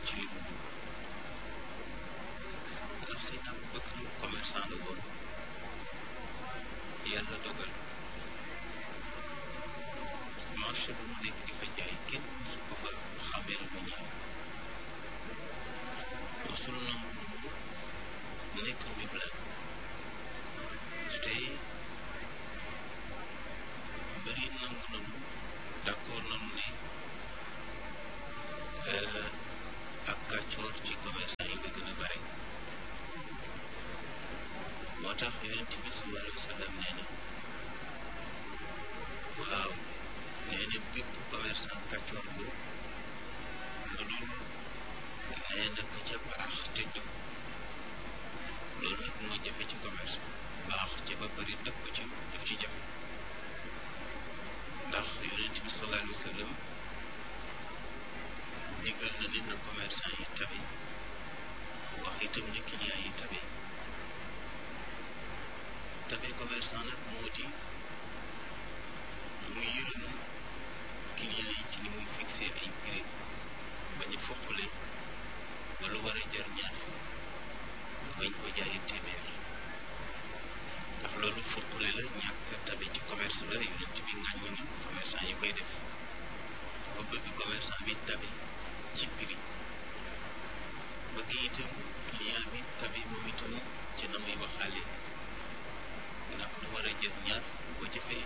ci li mu dugg ndax si nag bëgg commerçant la woon yàlla dogal marché bu mu nekk di fa jaay kenn su ko fa xameel mu ñëw mosul nangu nekk wiblaan te bëri nangu nanu d'accord nanu ne ak kàccoor ci commerçant yi la gën a bare moo tax yonent bi sallallahu alayhi wa sallam nee na waaw nee na bépp commerçant kàccoor bu lu dul nee na ka ca baax te jub loolu nag moo jafe ci commerce baax ci ba bëri dëkk ko ci daf ci jafe ndax yonent bi sallallahu alayhi wa sallam digal na nit na commerçant yi tabe wax itam ne client yi tabe tabe commerçant nag moo di mu yërëm client yi ci ni muy fixé ay prix bañ a foqale ba lu war a jar ñaar bañ ko jaayee téeméer ndax loolu foqale la ñàkk tabe ci commerce la yonent bi ngàññ na commerçant yi koy def ba bëgg commerçant bi tabe ci prix bëgg itam client bi tabe moom itam ci na muy waxaale ndax lu war a jël ñaar boo ci fay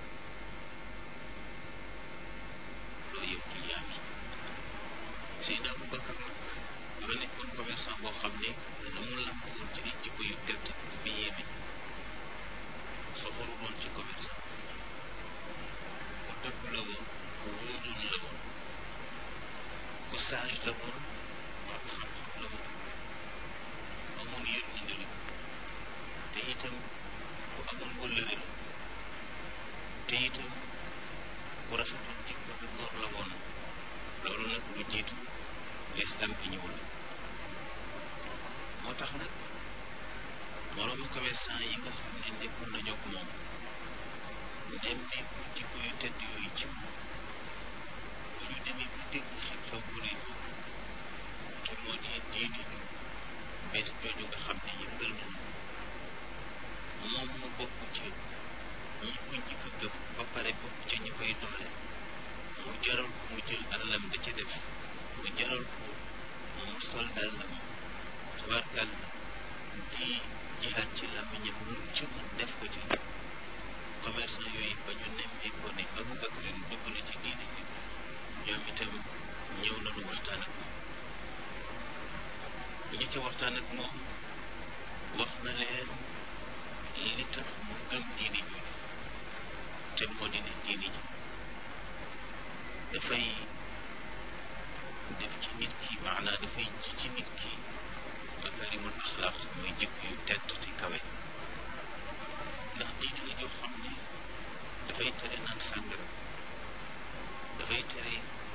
loo yëpp client bi Seydina Aboubacar nag dafa nekkoon commerçant boo xam ne na mu lamb woon ci ay jikko yu tedd dafa yéeme soxoru woon ci commerçant ku dëgg la woon ku wóoroon la woon ku sage la woon wax xam-xam la woon amoon yërmande la te itam ku amoon wëllëre la te itam ku rafetoon jikko bi góor la woon loolu nag lu jiitu lislam bi ñëw la moo tax nag moroomu commerçant yi nga xam ne nekkoon nañoo ak moom nemmeeku jikko yu tedd yooyu ci moom suñu demee bu dégg xew-xew bu rëy te moo di diine ju bees jooju nga xam ne yëngal nañu moom mu bokk ci ñi ko njëkk a gëm ba pare bokk ci ñi koy doole mu jaral ko mu jël alalam da ca def mu jaral ko mu sol dàllam tabarkal di jihaat ci làmmiñam lu ci mën def ko ci commerçant yooyu ba ñu nemmee ko ne Aboubacar dugg na ci diine bi ñoom itam ñëw nañu waxtaan ak moom bu ñu ci waxtaan ak moom wax na leen li tax mu gëm diine ji te moo di ne diine ji dafay def ci nit ki maanaa dafay ji ci nit ki makarimul axlaaq muy jikko yu tedd te kawe ndax diine la joo xam ne dafay tere naan sàngara dafay tere